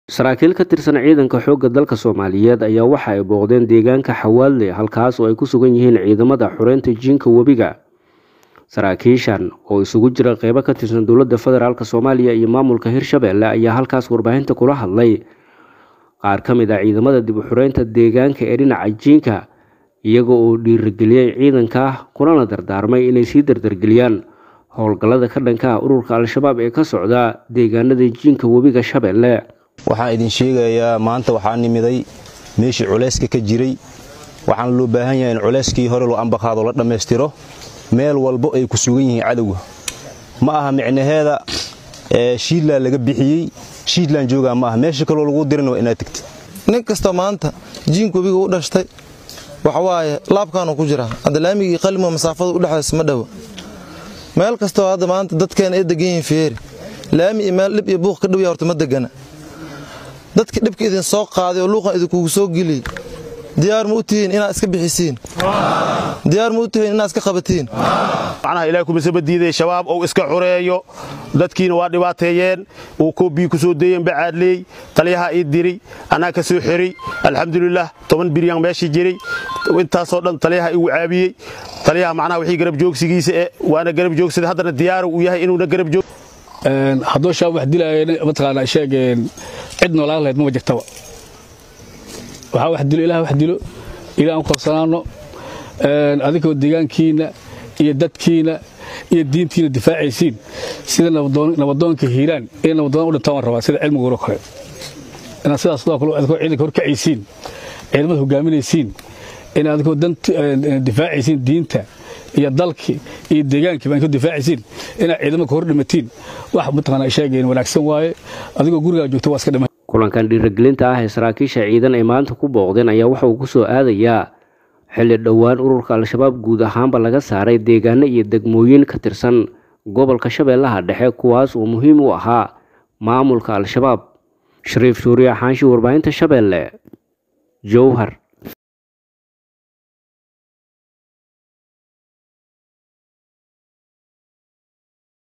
saraakiil ka tirsan ciidanka xoogga dalka soomaaliyeed ayaa waxa ay booqdeen deegaanka xawaalle halkaas oo ay ku sugan yihiin ciidamada xureynta jiinka webiga saraakiishan oo isugu jira qeybo ka tirsan dowladda federaalk soomaaliya iyo maamulka hirshabelle ayaa halkaas warbaahinta kula hadlay qaar ka mid ah ciidamada dib u xureynta deegaanka ee dhinaca jiinka iyaga oo dhiirigeliyey ciidanka kulana dardaarmay inay sii dardargeliyaan howlgallada ka dhanka ah ururka al-shabaab ee ka socda deegaanada jiinka webiga shabeelle waxaan idin sheegayaa maanta waxaa nimiday meeshii culayska ka jiray waxaana loo baahan yahay in culayskii hore loo ambaqaado la dhammaystiro meel walbo ay ku sugan yihiin cadowga ma aha micnaheeda shiidlaan laga bixiyey shiidlaan joogaa ma aha meesha kaloo lagu dirina waa inaad tegtid nin kasta maanta jiinka webiga u dhashtay waxawaaye laabkaanu ku jiraa hadda laamigii qalimo masaafada udhexdays ma dhowa meel kastoo hadda maanta dadkeena ay degan yihiin feeri laami iyo meel dhib iyo buuq ka dhowya horta ma degana dadka dhibka idin soo qaaday oo luuqan idinkugu soo geliyey diyaar ma u tihiin inaad iska bixisiin diyaar ma u tihiin inaad iska qabatiin macnaha ilaah kumasaba diiday shabaab ou iska xureeyo dadkiina waa dhibaateeyeen uu koobii ku soo deeyeen bacaadleey taliyaha ii diri anaa ka soo xeriy alxamdulilah toban biryaan meeshii jiray intaasoo dhan taliyaha igu caabiyey taliyaha macnaha wixii garab joogsigiisa e waana garab joogsaday haddana diyaaru uu yahay inuuna garab joog hadduu shabaab wax dilaaya mataqaanaa sheegeen cid noolaan lahayd mama jirtaba waxaa wax dilo ilaah wax dilo ilaa aan korsanaanno adinkoo deegaankiinna iyo dadkiina iyo diintiina difaacaysiin sida nabadoonka hiiraan inay nabadoon u dhintaan waan rabaa sida cilmiguuro kale inaad sidaas sidoo kale adikoo ciidanka horkacaysiin ciidamada hogaaminaysiin inaad adikoo difaacaysiin diinta iyo dalkii iyo deegaankii baan ku difaacaysiin inaad ciidamada hor dhimatiin wax mataqaanaa sheegeen wanaagsan waaye adigoo gurigaa joogta waa iska dhima kulankan dhiirigelinta ah ee saraakiisha ciidan ay maanta ku booqdeen ayaa waxa uu ku soo aadayaa xilli dhowaan ururka al-shabaab guud ahaanba laga saaray deegaano iyo degmooyin ka tirsan gobolka shabeellaha dhexe kuwaas oo muhiim u ahaa maamulka al-shabaab shariif suuriya xaanshi warbaahinta shabeelle jowhar